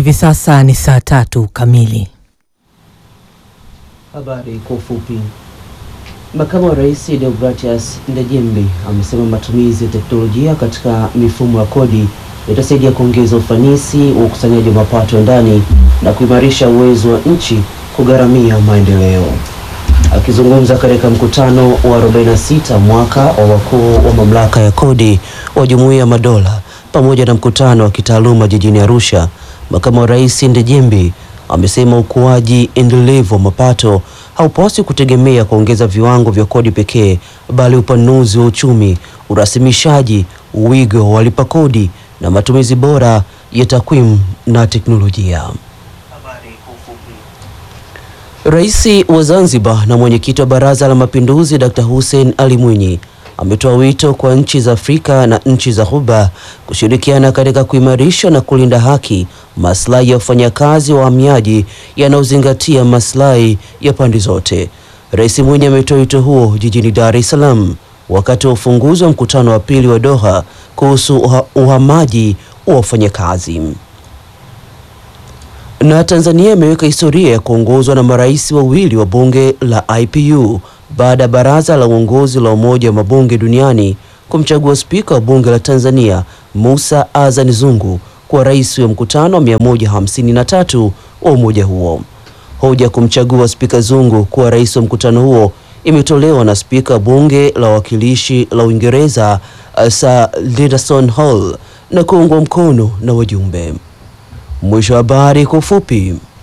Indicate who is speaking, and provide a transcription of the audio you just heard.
Speaker 1: hivi sasa ni saa tatu kamili.
Speaker 2: Habari kwa ufupi. Makamu wa Rais Deogratias Ndejembi amesema matumizi ya teknolojia katika mifumo ya kodi itasaidia kuongeza ufanisi wa ukusanyaji wa mapato ya ndani na kuimarisha uwezo wa nchi kugharamia maendeleo. Akizungumza katika mkutano wa 46 mwaka wa wakuu wa mamlaka ya kodi wa Jumuiya ya Madola pamoja na mkutano wa kitaaluma jijini Arusha, Makamu wa Rais Ndejembi amesema ukuaji endelevu wa mapato haupaswi kutegemea kuongeza viwango vya kodi pekee, bali upanuzi wa uchumi, urasimishaji, uwigo wa walipa kodi na matumizi bora ya takwimu na teknolojia. Rais wa Zanzibar na mwenyekiti wa Baraza la Mapinduzi Dr. Hussein Ali Mwinyi ametoa wito kwa nchi za Afrika na nchi za Ghuba kushirikiana katika kuimarisha na kulinda haki, maslahi ya wafanyakazi wa wahamiaji yanayozingatia maslahi ya pande zote. Rais Mwinyi ametoa wito huo jijini Dar es Salaam wakati wa ufunguzi wa mkutano wa pili wa Doha kuhusu uha, uhamaji wa wafanyakazi. Na Tanzania imeweka historia ya kuongozwa na marais wawili wa bunge la IPU baada ya baraza la uongozi la Umoja wa Mabunge Duniani kumchagua spika wa bunge la Tanzania Musa Azan Zungu kuwa rais wa mkutano wa 153 wa umoja huo. Hoja kumchagua spika Zungu kuwa rais wa mkutano huo imetolewa na spika wa bunge la wawakilishi la Uingereza Sir Leaderson Hall na kuungwa mkono na wajumbe. Mwisho wa habari kwa ufupi.